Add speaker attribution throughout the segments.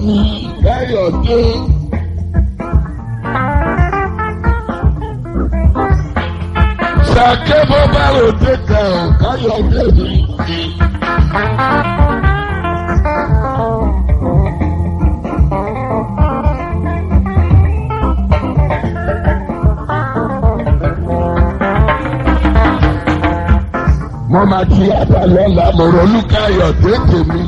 Speaker 1: mi káyọ̀dé. Sàké bó bá ròde kan ò káyọ̀dé mi. Mo máa ti yàtọ̀ lọ́la mo ronú káyọ̀dé tèmi.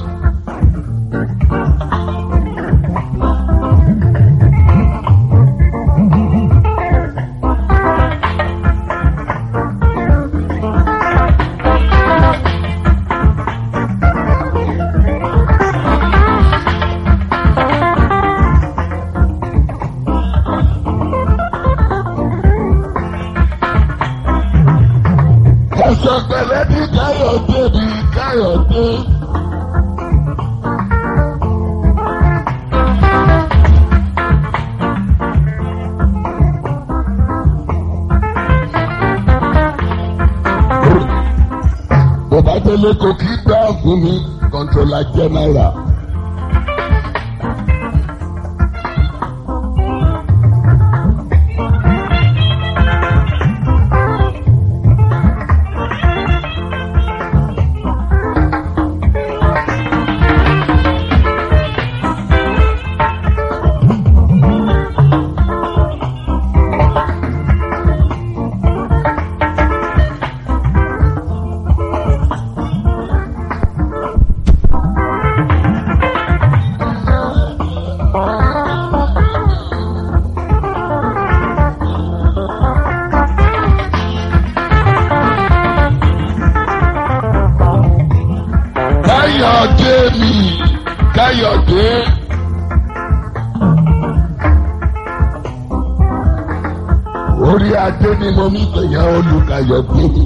Speaker 1: Ẹ̀sọ́ pẹ̀lẹ́ ní káyọ̀dé mi káyọ̀dé. Bàbá Délé kò kí gbá fún mi kọ́ńtrólà jẹ́nẹ́rà. Káyọ̀dé mi Káyọ̀dé. Orí adé ni mo mi pèyàn olùkàyọ̀dé mi.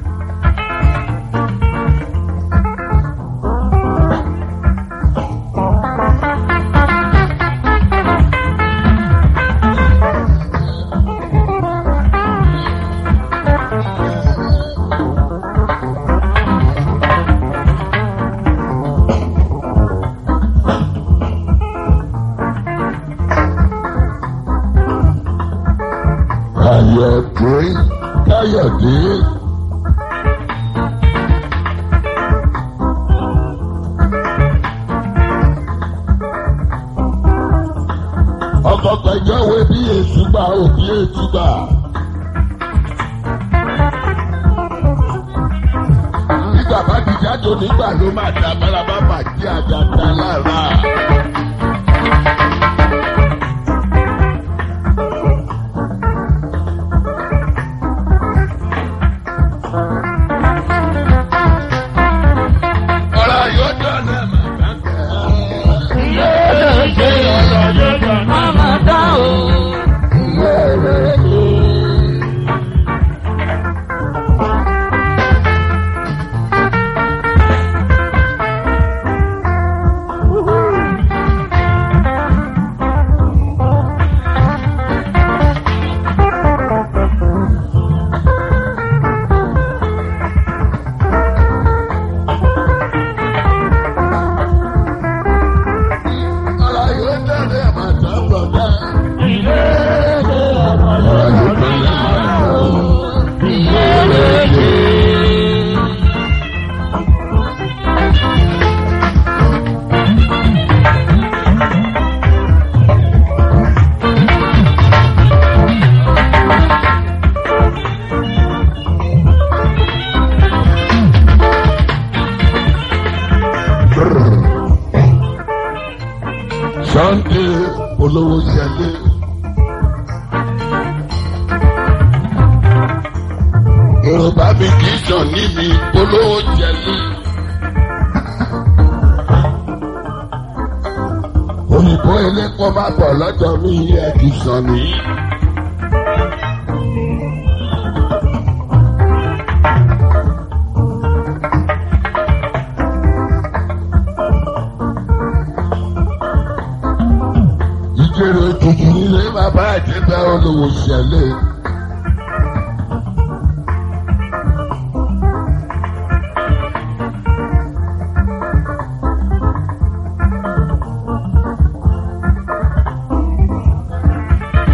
Speaker 1: Káyọ̀dé Káyọ̀dé. Ọkọ̀ pẹ̀jọ́ wo bí ètùgbà òbí ètùgbà. Nígbà bá ti jáde onígbà ló máa da bárabá bàjẹ́ àjàdá lára. Ọ̀rọ̀ yóò dọ̀nà màmá Ọ̀rọ̀ yóò dọ̀nà màmá bọ̀dá. Ọ̀rọ̀ yóò dọ̀nà màmá Sunday olówó ṣẹlẹ̀. Yorùbá mi kì í sàn níbi olówó ṣẹlẹ̀. Òyìnbó elépo bá bọ̀ lọ́jọ́ mi yẹ kì í sàn ní. Ìjẹ̀rẹ̀ òtútù nílé bàbá àjẹbẹ́ olówó ṣẹlẹ̀.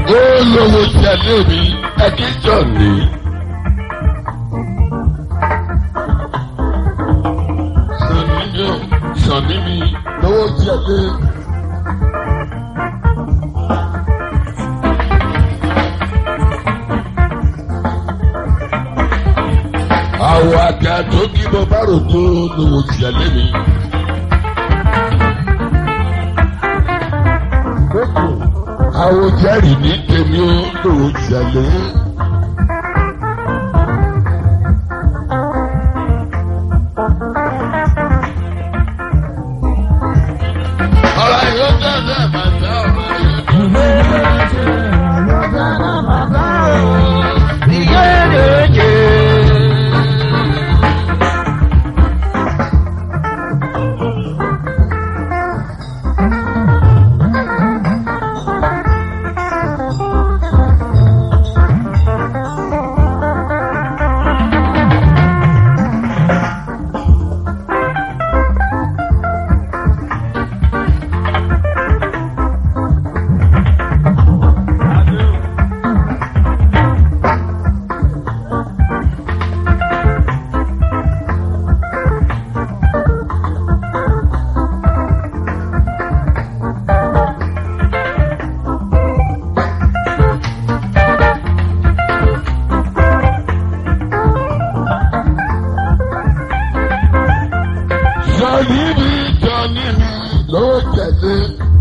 Speaker 1: ó lówó tẹ̀lé mi ẹ̀kíjọ́ ni. Sọ̀ni mi ò sọ̀ni mi lówó tẹ̀lé. Àwọ̀ àgbà tó kí mo bá rò tó lówó tẹ̀lé mi. Àwọn jẹ́rìí ní tèmi ó lòó ṣẹlẹ̀. Ọ̀rọ̀ yóò tẹ̀lé màtá ọ̀rọ̀ yóò Sọ̀ni mi sọ̀ni mi ló tẹ̀lé.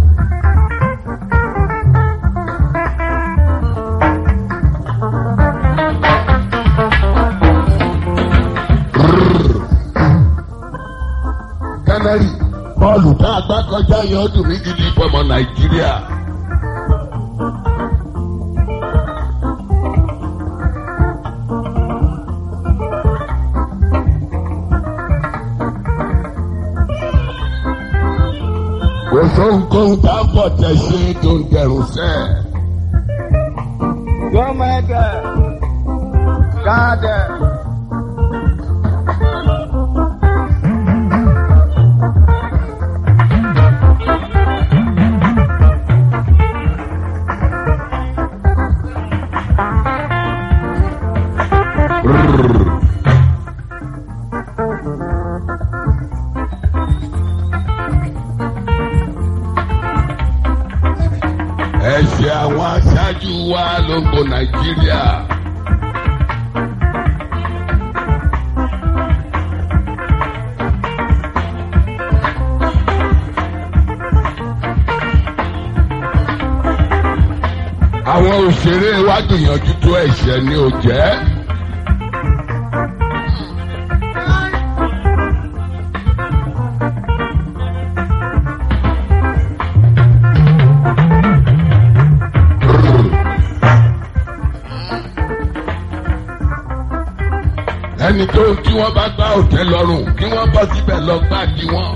Speaker 1: Kánárì bọ́ọ̀lù tá a gbá kọjá yọ ọdún mi gidi fọmọ Nàìjíríà. kò sóhunkóhun tá a pọ̀ tẹ̀ ṣe tó ń dẹrùn sẹ́.
Speaker 2: Gọ́mẹ̀dẹ̀ gáàdẹ̀.
Speaker 1: ẹ̀ṣẹ̀ àwọn aṣáájú wa ló ń bo Nàìjíríà. àwọn òṣèré wa gbìyànjú tó ẹ̀ṣẹ̀ ni ò jẹ́. ẹni tó tí wọ́n bá gbá òtẹ́ lọ́rùn kí wọ́n bọ́ síbẹ̀ lọ gbá kí wọ́n.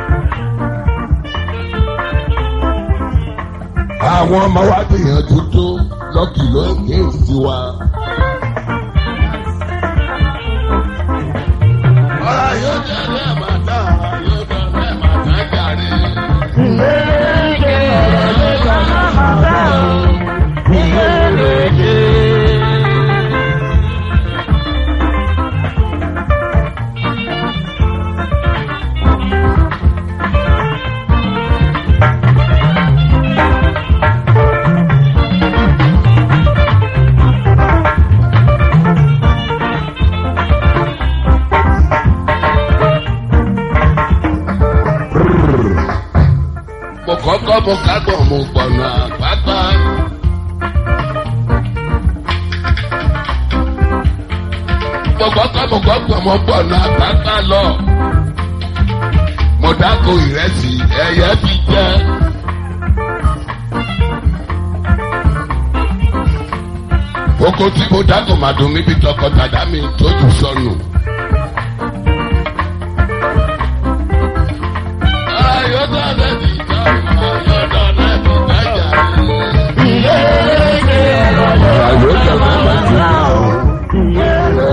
Speaker 1: àwọn ọmọ wa gbìyànjú tó lọ́kì ló ń gé sí wa. ọ̀rọ̀ yóò jẹ́ ẹ̀ máa dá ọ̀rọ̀ yóò jẹ́ ẹ̀ máa dá jàre. mo kọ́kọ́ mo kágbọ̀n mo gbọ̀nà àpáta. mo kọ́kọ́ mo kọ́gbọ̀n mo gbọ̀nà àpáta lọ. mo dáko ìrẹsì ẹyẹ fi jẹ. oko tí mo dáko màdùn níbi tọkọtaya mi tójú sọnù. ayọ̀dọ̀ lẹ́bi ìjọba ayọ̀dọ̀ lẹ́bi ìtajà. ayọ̀dọ̀ lẹ́bi ìjọba.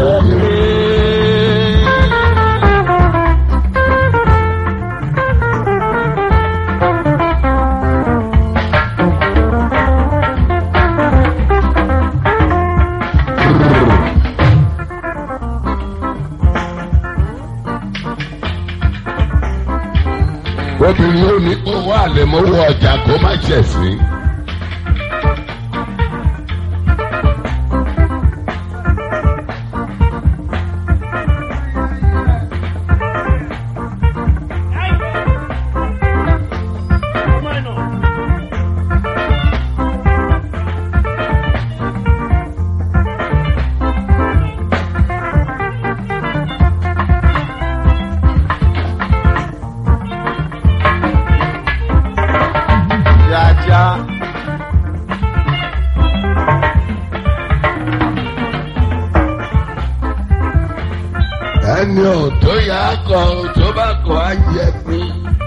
Speaker 1: obìnrin ó ní kó wá àlẹmọ́wọ́ ọjà kó má ṣẹ̀sín.
Speaker 2: Jaja.
Speaker 1: ẹni ò tó yà á kọ tó bá kọ á yẹ pín.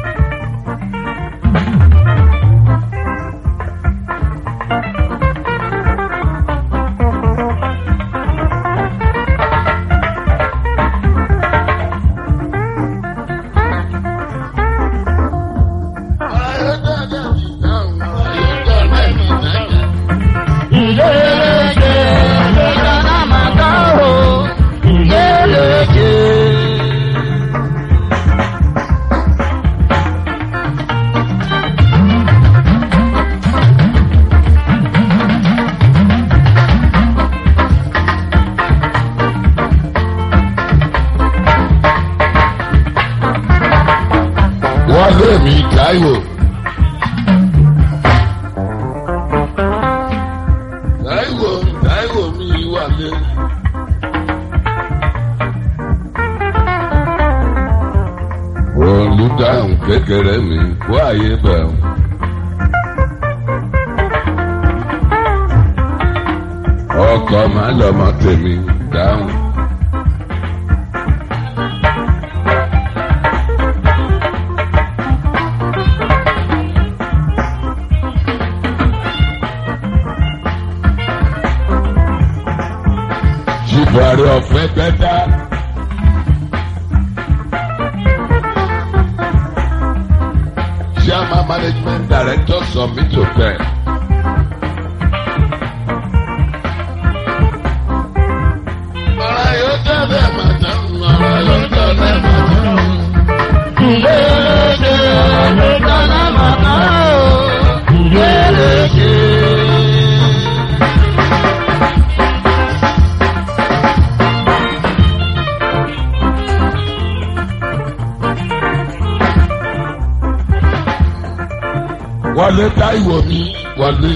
Speaker 1: wọ́n lé mi Táíwò. Táíwò Táíwò mi wà lé. olùdáhùn kékeré mi kó àyè bẹ̀rù. ọkọ̀ máa lọ́mọ tèmi dáhùn. Buhari ọ̀fẹ́ gbẹ́dá. Chairman Management Director submit to them. Ọ̀rọ̀ yóò tẹ̀lé màtá, ọ̀rọ̀ yóò tẹ̀lé màtá. Wọlé Táíwò mi wọlé.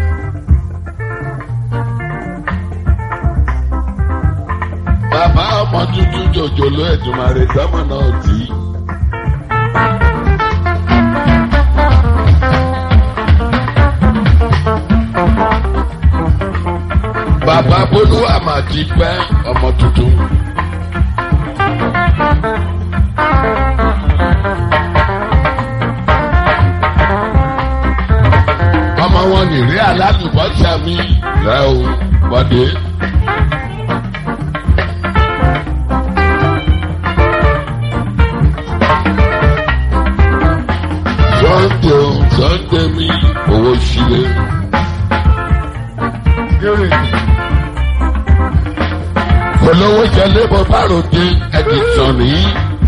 Speaker 1: Bàbá ọmọ tuntun jòjòló Èdùmàrè sọ́mọ náà tì í. Bàbá Bolúwa mà ti pẹ́ ọmọ tuntun. ọmọ wọn nìrí alálùbọ́sà mi rẹ o bọ́dé. Sunday o Sunday mi owó sílé. Olówó jẹlé bọ́ bá ròde ẹ̀dì tàn nìyí.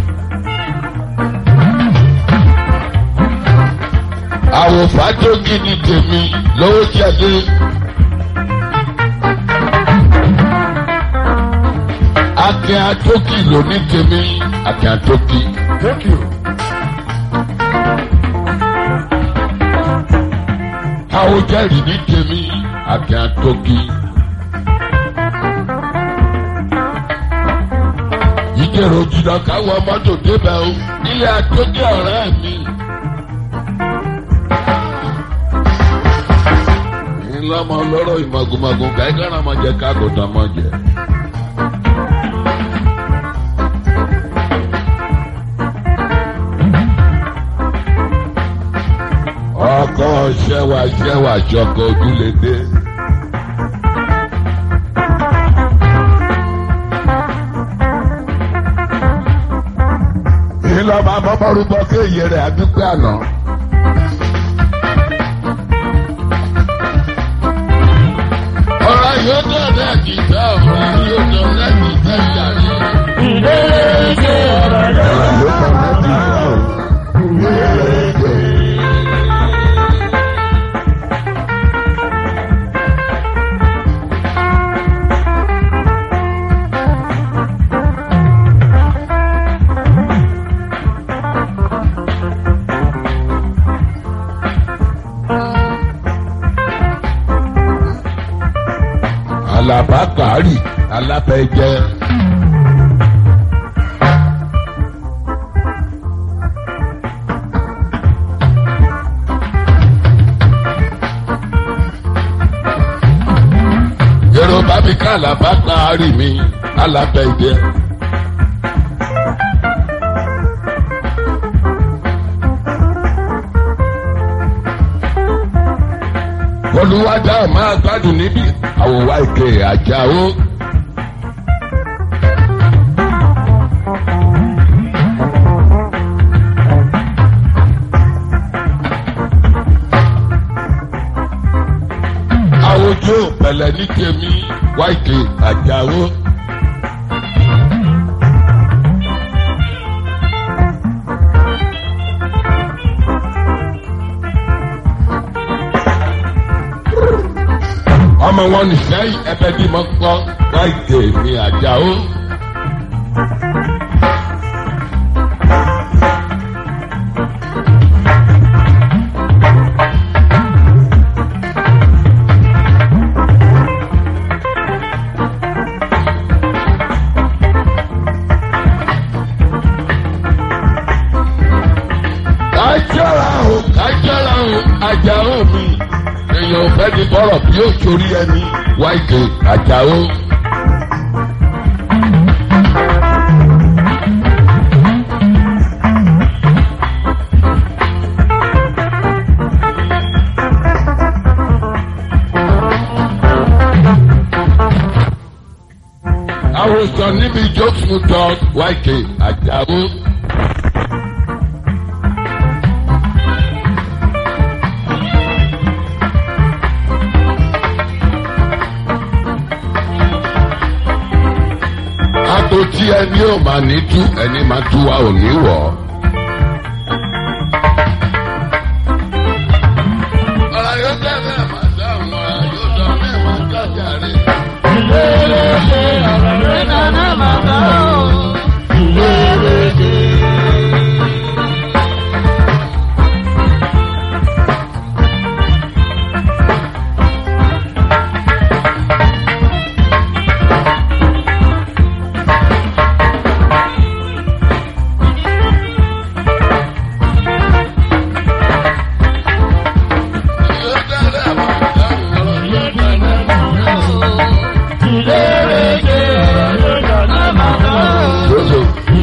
Speaker 1: àwòfà tó gidi tèmi lówó jáde. Akin Atókì ló ní tèmi, Akin Atókì.
Speaker 2: Thank you.
Speaker 1: Àwòjẹ́rì ní tèmi, Akin Atókì. Ìjẹ̀rò jìnnà káwọn mọ́tò débẹ̀ o, ilé Atókì ọ̀rẹ́ mi. ńlọmọ lọ́rọ̀ ìmọ̀gùmọ̀gùn kẹ́kẹ́ náà mọ̀ jẹ́ kágòtà mọ̀ jẹ́. ọkọ ṣẹwà ṣẹwà ṣọkọ ojúlédé. ńlọmọ abọ́bọ́rúbọ kéye rẹ̀ àdúgbò àná. ọ̀rọ̀ yóò tó ọ̀dẹ́ kìtà ọ̀rọ̀ yóò tó ọ̀dẹ́ kìtà ìyàrí.
Speaker 2: Ilé-ẹjẹ́ ọ̀rọ̀ lọ́wọ́.
Speaker 1: ọ̀rọ̀ yóò tó ọ̀dẹ́ kìtà ọ̀rọ̀. àlàbá kàárì alábẹ́jẹ́. yorùbá mi ká àlàbá kàárì mi alábẹ́jẹ́. olùwádà máa gbádùn níbi àwòwá ìké àjàó. àwòjọ pẹ̀lẹ́ ní tèmi wá ìké àjàó. ọmọ wọn nìṣẹ́yìn ẹbẹ̀ bí mo kọ́ wá ìké mi àjàó. kájọ́ra o kájọ́ra o àjàó mi èèyàn ò fẹ́ ní bọ́rọ̀ bí ó torí ẹni wá ìké àjàó. àwòsàn níbi jókòó tán wá ìké àjàó. Agbo tí ẹni ò máa ní tú ẹni máa tú wa ò ní wọ̀. ọ̀rọ̀ yóò tẹ̀ bẹ́ẹ̀ máa dáhùn ọ̀rọ̀ yóò tọ̀ bẹ́ẹ̀ máa dájà rẹ̀. Yóò tẹ̀ bẹ́ẹ̀ máa dáhùn ọ̀rọ̀ yóò tẹ̀ bẹ́ẹ̀ máa dáhùn. Lóso.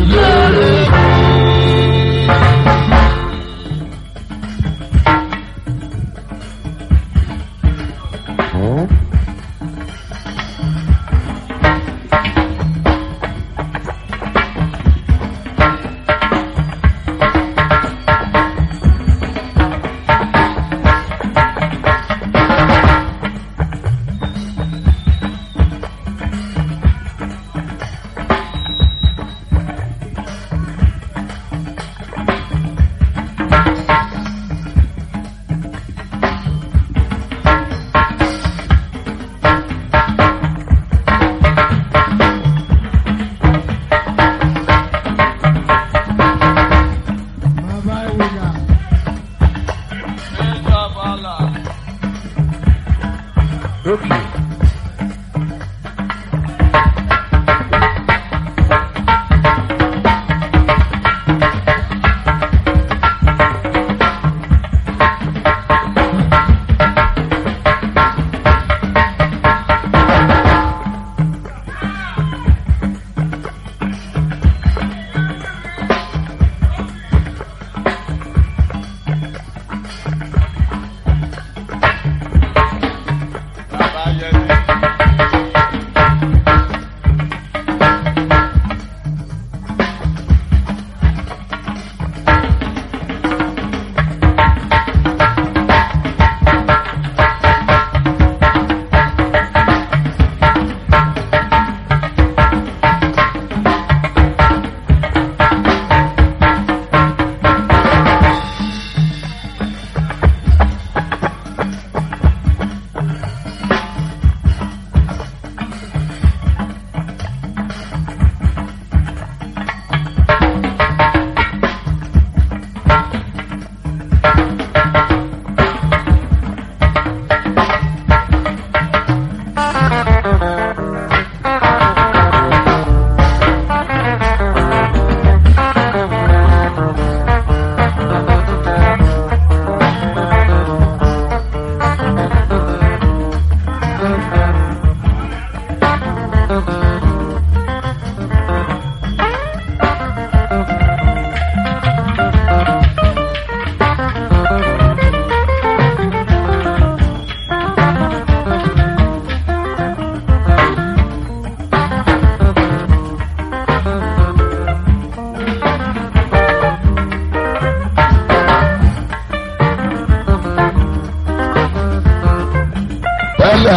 Speaker 2: Okay.
Speaker 1: Bàbá yẹn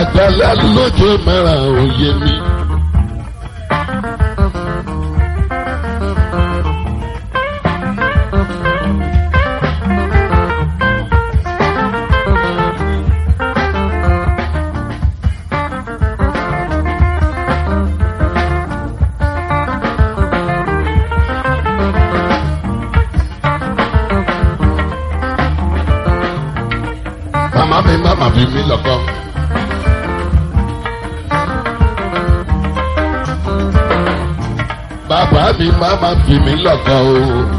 Speaker 1: àgbàlá lójó mẹ́ràn òye mi. màmá mi má má fi mí lọ́kọ́. bàbá mi má má fi mí lọ́kọ́ o.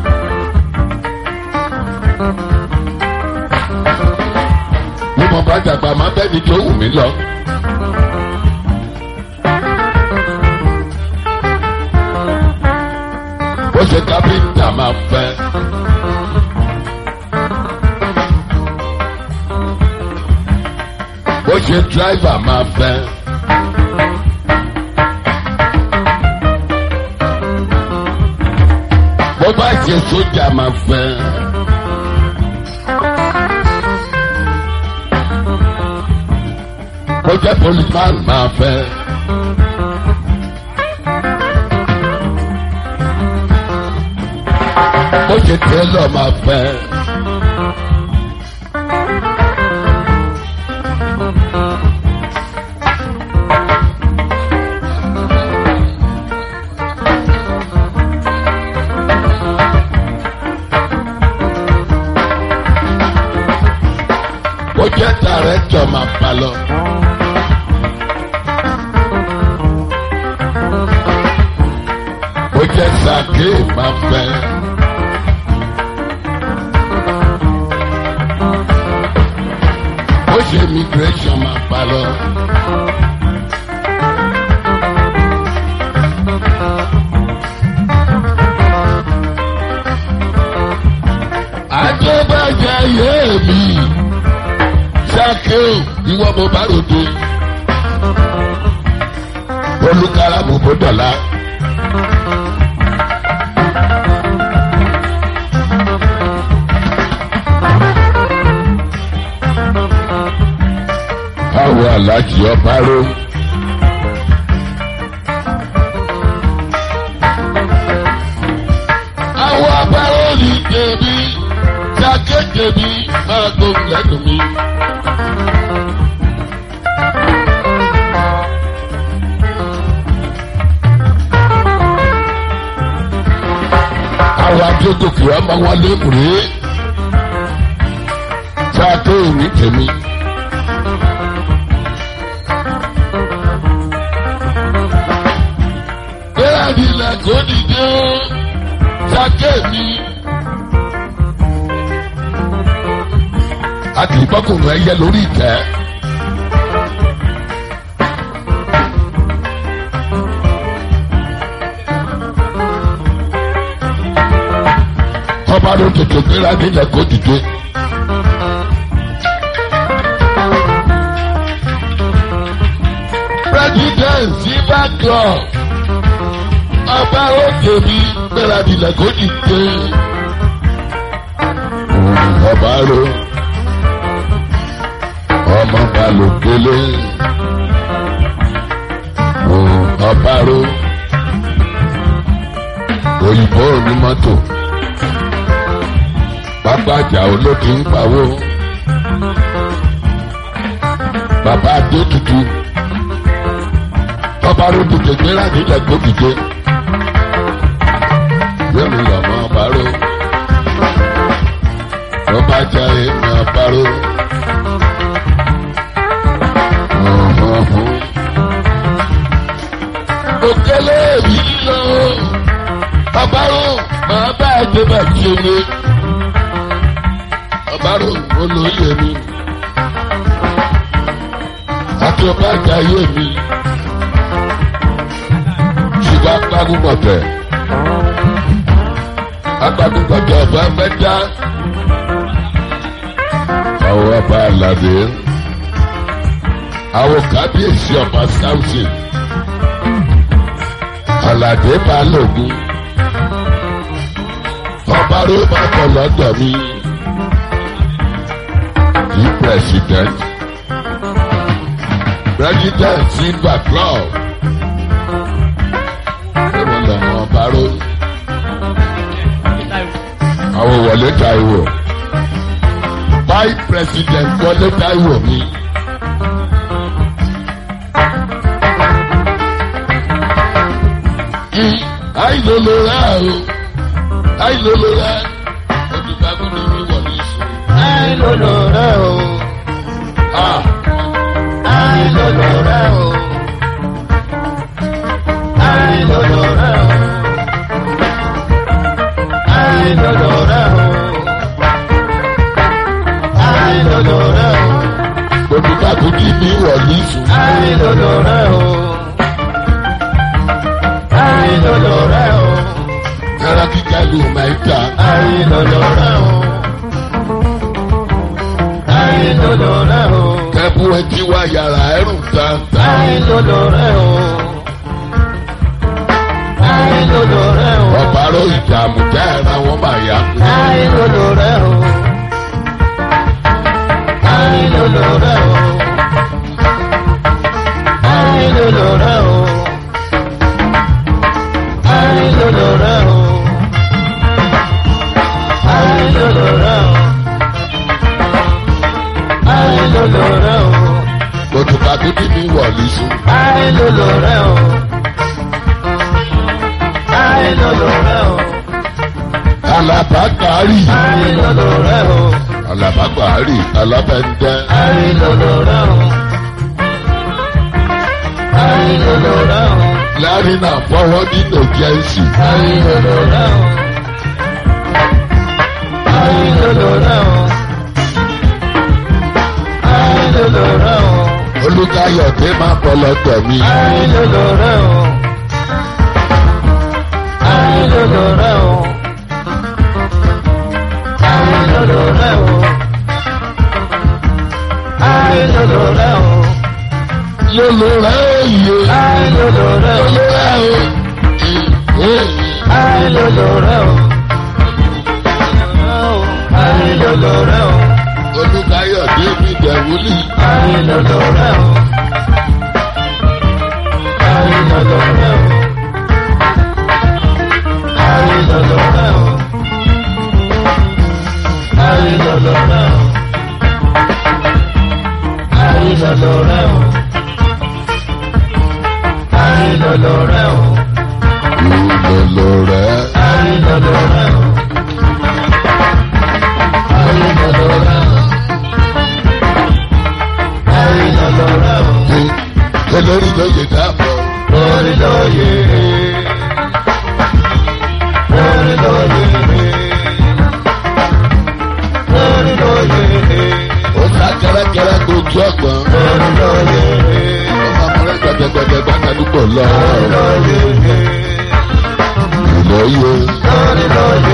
Speaker 1: bí mo bá dàgbà má bẹ́ẹ̀ ni tó wù mí lọ. bó ṣe kápẹ́ńtà máa fẹ́. bó ṣe dráìvà máa fẹ́. bó bá ṣe sójà máa fẹ́. bó jẹ́ policeman máa fẹ́. bó ṣe tailor máa fẹ́. ó jẹ́ dàrẹ́tọ̀ máa bá lọ. ó jẹ́ sàké máa fẹ́. ó ṣe immigration máa bá lọ. àjọbàjẹ́ yé mi sákéò ìwọ mo bá ròde olùkàrà mo bó dọ̀la. àwọn aláàjì ọba ró. àwọn abáró ní tèmi sáké tèmi máa gbóhùn lẹ́nu mi. àwọn adógòkè ọmọ wọn lékùrè sáké òní tèmi. Bẹ́ẹ̀ni ilẹ̀ kò dìde ó sáké mi. A kì í bọ́kùnrin ẹyẹ lórí ìtẹ́. Ọba ló tètè gbéra nílẹ̀ kó dìde. President Silver Club ọba òkè mi gbéra nílẹ̀ kó dìde. Ọba ro ọmọ balùkélé ọba ro òyìnbó onímọ́tò pápájà olókè ń pawó bàbá adé tutù ọba ro tètè gbéra nílẹ̀ kó dìde yẹ́mi lọ́mọ ọba ro ọba jẹ́ èmi ọba ro. òkèlè mi lọ ọbárò máa bá ẹgbẹ́ bá ṣe lé ọbárò olóyè mi àti ọba àjàyè mi ṣùgbọ́n agbágúnmọ̀tẹ̀ agbágúnmọ̀tẹ̀ ọba mẹ́ta àwọn ọba àlàdé àwọn kábíyèsí ọba sáwùsì aládé balógun ọba ló bá bọ̀ lọ́dọ̀ mi yí president president silver club ẹ̀wọ̀n lọ́mọ báró àwọn wọlé Táíwò vice president wọlé Táíwò mi. àìlòlò rẹ o àìlòlò rẹ olùgbàgbọ́ ni mi wọ̀ ní ìṣòro.
Speaker 2: àìlòlò rẹ o
Speaker 1: Ah,
Speaker 2: àìlòlò rẹ o àìlòlò rẹ o àìlòlò rẹ o àìlòlò rẹ o
Speaker 1: olùgbàgbọ́ ni mi wọ̀ ní ìṣòro.
Speaker 2: àìlòlò rẹ o àìlòlò rẹ o
Speaker 1: Yàrá kíkà ló máa ń ta.
Speaker 2: àìlòlò rẹ o àìlòlò rẹ o.
Speaker 1: Kẹ́bù ẹtí wá yàrá ẹrù tàǹtà.
Speaker 2: Àìlòlò rẹ o. Àìlòlò rẹ o.
Speaker 1: Ọ̀bárò ìdààmú já ẹ̀ra wọn máa yá.
Speaker 2: Àìlòlò rẹ o. Àìlòlò rẹ o. Àìlòlò rẹ o. Àìlòlò rẹ o. Àìlòlò rẹ o. Àìlòlò rẹ o.
Speaker 1: Olùgbàgbọ́ ni mi wọ̀ ní ìṣòro.
Speaker 2: Àìlòlò rẹ o. Àìlòlò rẹ o.
Speaker 1: Alábàákàárì.
Speaker 2: Àìlòlò rẹ o.
Speaker 1: Alábàákàárì. Alábẹ́ndẹ́.
Speaker 2: Àìlòlò rẹ o. Àìlòlò rẹ o.
Speaker 1: Láàrin náà fọwọ́ nínú jẹ́ǹsì.
Speaker 2: Àìlòlò rẹ o. Àìlòlò rẹ o. Àìlòlò rẹ o.
Speaker 1: Olùkayọ̀ tí máa bọ̀ lọ́dọ̀ mi.
Speaker 2: Àìlòlò rẹ o. Àìlòlò rẹ o. Àìlòlò rẹ o. Àìlòlò rẹ o.
Speaker 1: Lolo rẹ̀ òye.
Speaker 2: Àìlòlò rẹ o.
Speaker 1: Lolo rẹ̀ o.
Speaker 2: Àìlòlò rẹ o. Àìlòlò rẹ o.
Speaker 1: Olùkayọ̀ David Ẹ̀wúlì.
Speaker 2: Àìlòlò rẹ o. Àìlòlò rẹ o. Àìlòlò rẹ o. Àìlòlò rẹ o. Àìlòlò rẹ o. Àìlòlò rẹ o.
Speaker 1: Lolo rẹ̀.
Speaker 2: Àìlòlò rẹ o. Àìlòlò rẹ o. Àìlòlò rẹ o.
Speaker 1: Olórí lóye dáàbọ̀.
Speaker 2: Orí lóye. Orí lóye. Orí lóye.
Speaker 1: Ó sá kẹ́rẹ́kẹ́rẹ́ gbójú ọ̀gbọ́n.
Speaker 2: Orí lóye.
Speaker 1: Ọmọ amúrẹ́ gbẹdẹgbẹdẹ gbàgbẹ́dúgbò lọ.
Speaker 2: Orí lóye.
Speaker 1: Ìlóye.
Speaker 2: Orí lóye.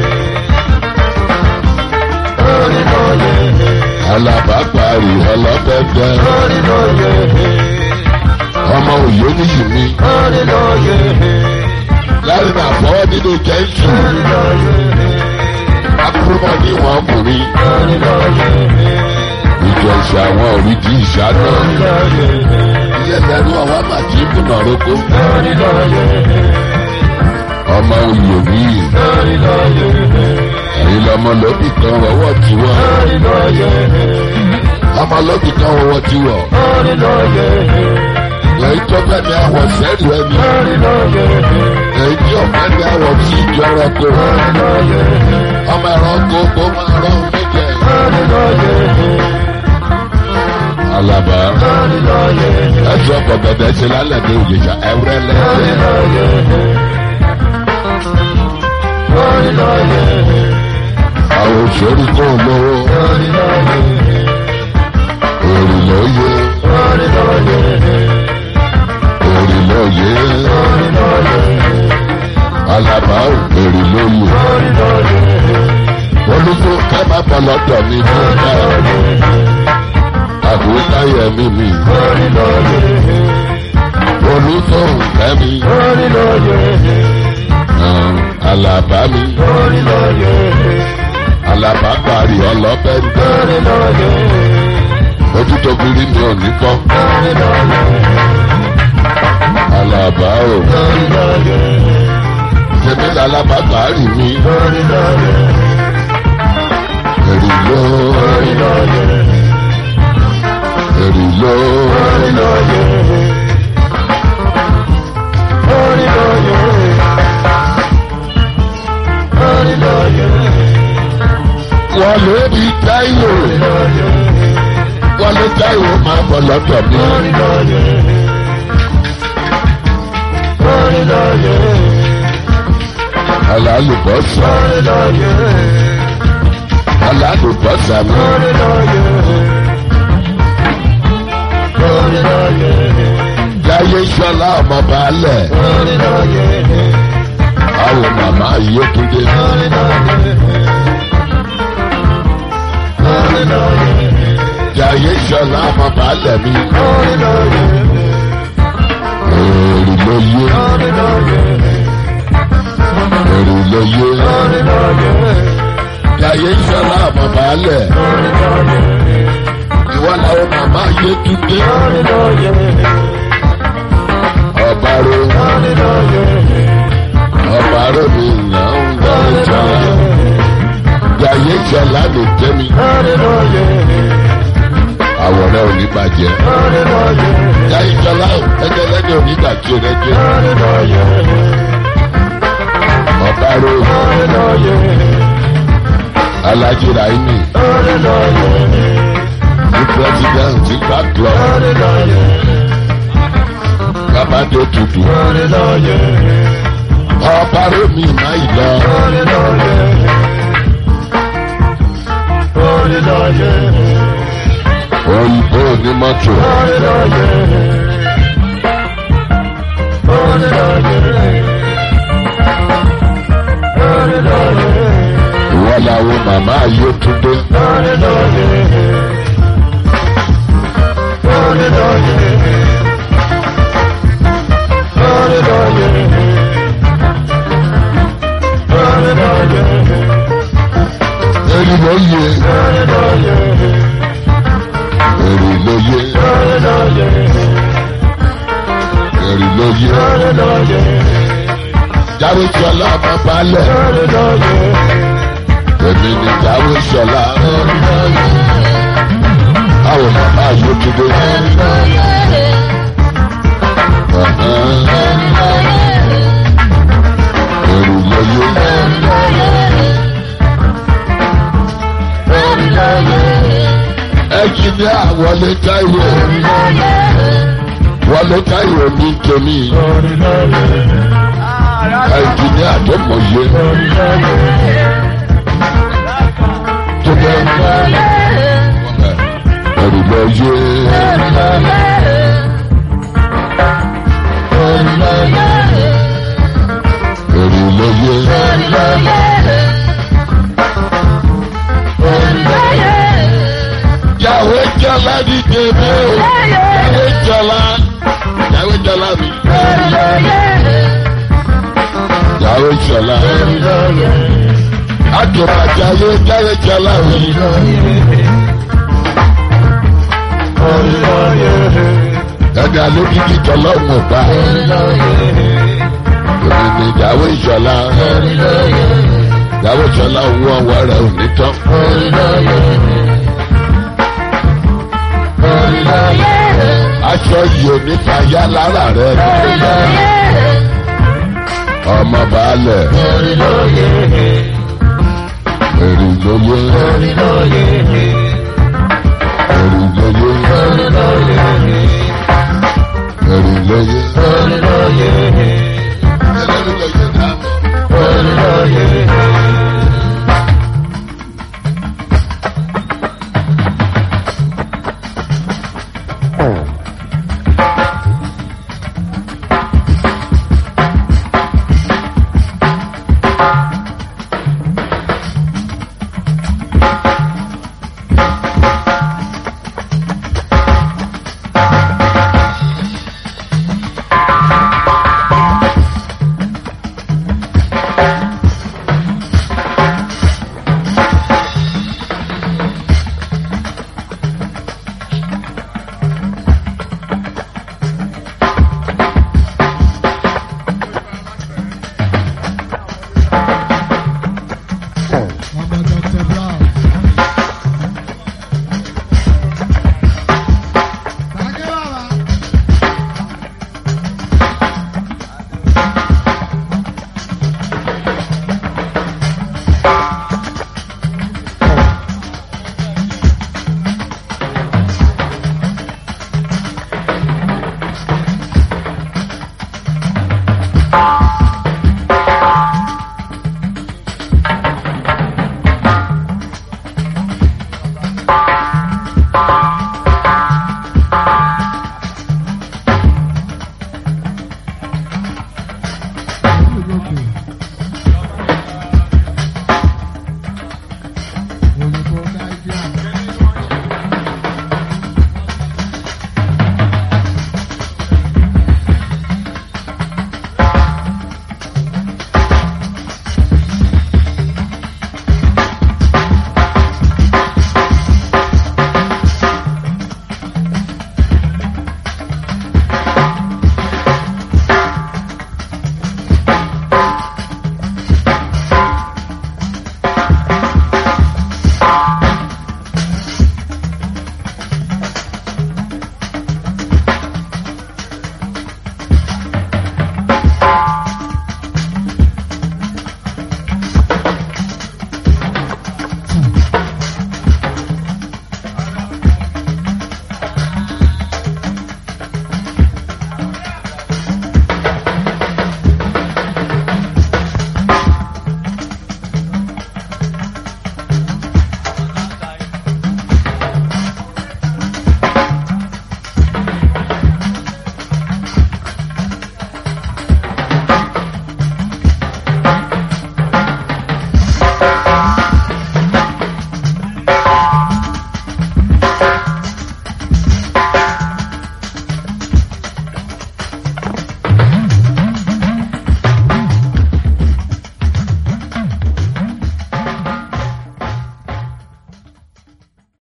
Speaker 2: Orí lóye.
Speaker 1: Alábàápàrì ọlọ́pẹ́pẹ́.
Speaker 2: Orí lóye.
Speaker 1: Ọmọ òye níyì mi.
Speaker 2: Orí lóye.
Speaker 1: Láàrin náà fọwọ́ nínú jẹ́ǹsì.
Speaker 2: Orí lóye.
Speaker 1: Akúrúmọ̀ ní ìwọ̀n ọkùnrin.
Speaker 2: Orí lóye.
Speaker 1: Ìjọ ìṣe àwọn òrí di ìṣáná.
Speaker 2: Orí lóye.
Speaker 1: Ilé ẹ̀rú ọwọ́ màjí ìbùnà roko.
Speaker 2: Orí lóye.
Speaker 1: Ọmọ òye mi.
Speaker 2: Orí lóye.
Speaker 1: Ẹ̀yin lọmọ lóbì kan wọ́wọ́ tiwọ́.
Speaker 2: Orí lóye.
Speaker 1: Ọmọ lóbì kan wọ́wọ́ tiwọ́.
Speaker 2: Orí lóye.
Speaker 1: Èyí tó bẹ́ẹ̀ ni àwọ̀ sẹ́rù ẹni.
Speaker 2: Orí lóye.
Speaker 1: Èyí tí ọ̀fẹ́ ni àwọ̀ sí ìjọ ẹranko.
Speaker 2: Orí lóye.
Speaker 1: Ọmọ ẹranko kó máa rán méjẹ.
Speaker 2: Orí lóye.
Speaker 1: Alaba.
Speaker 2: Orí lóye.
Speaker 1: Ẹ̀sùn ọkọ̀ bẹ̀bẹ̀ ṣe lálẹ́ ní òyìnbá ẹ̀wúrẹ́
Speaker 2: Orí
Speaker 1: lẹ́sẹ̀.
Speaker 2: lóye. Orí lóye.
Speaker 1: Àwọn òṣèré kò lówó.
Speaker 2: Orí lóye.
Speaker 1: Èrì lóye.
Speaker 2: Orí lóye.
Speaker 1: Èrì lóye.
Speaker 2: Orí lóye.
Speaker 1: Alaba ò èrì lóye.
Speaker 2: Orí lóye.
Speaker 1: Olùkọ́ ká má bọ̀ lọ́dọ̀ mi tó dá. Àbúrò táyẹ̀ mi mi.
Speaker 2: Orí lóye.
Speaker 1: Olùkọ́ kẹ́mi.
Speaker 2: Orí lóye.
Speaker 1: Alaba mi.
Speaker 2: Orí lóye.
Speaker 1: Alaba parí ọlọ́pẹ́ ń tẹ́.
Speaker 2: Orí lóye.
Speaker 1: ojú tó kiri mi ò ní kọ́ alaba o tèmi lálábàgbà rì mí èrì ló èrì ló wọ́n ló di táyò wọ́n ló táyò máa bọ̀ lọ́dọ̀ mi. alálùbọ́sà alálùbọ́sà mi. Jaiye Ṣọlá ọmọ baálẹ̀ àwọn màmá Yétúndé. Jaiye Ṣọlá ọmọ baálẹ̀ mi. Èrì ló yé. Èrì ló yé. Jaiye Ṣọlá ọmọ baálẹ̀. Ìwọ làwọn màmá Yétúndé. Ọba ro. Ọba ro mi nà ń gbọ́ ìjọba. Jaiye Ṣọlá lè jẹ́ mi. Àwọ̀rẹ́ ò ní bàjẹ́. Jaiye Ṣọlá ẹgbẹ́ lẹ́ni ò ní bàjẹ́ rẹ jẹ́. Ọba ro. Alhaji Raimi. Ní pírẹ́sidẹ́ǹtì gbà club. Bàbá tó tutù. Ọba ro mi má ìlọ. Òyìnbó ní mọ́tò. Ìwọ làwọn màmá Yétúndé. Èrì ló yé. Èrì ló yé. Èrì ló yé. Jáwé Ṣọlá ọmọ balẹ̀. Èmi ni Jáwé Ṣọlá. Àwọn màmá Yétúndé. Èrì ló yé. Ẹnjìníà Wọlé Táíwò. Wọlé Táíwò ní tèmi. Ẹnjìníà tó mọ̀ yé. Tó bẹ́ ẹ̀rù lọ yé. Ẹ̀rù lọ yé. Yàwé Jọlá ní tèmi o. Yàwé Jọlá. Yàwé Jọlá mi. Yàwé Jọlá. Àtùmọ̀jà yé Yàwé Jọlá mi. Ẹ̀dá ló ní kí Jọlá òun bá. Èmi ni Yàwé Jọlá. Yàwé Jọlá owó ọwọ́ rẹ̀ ò ní tán. Aṣọ yìí ò ní fàyà lára rẹ̀. Ọmọ baálẹ̀. Èrì ló yé. Èrì ló yé. Èrì ló yé. Ẹlẹ́rìí ló yé dáàbò.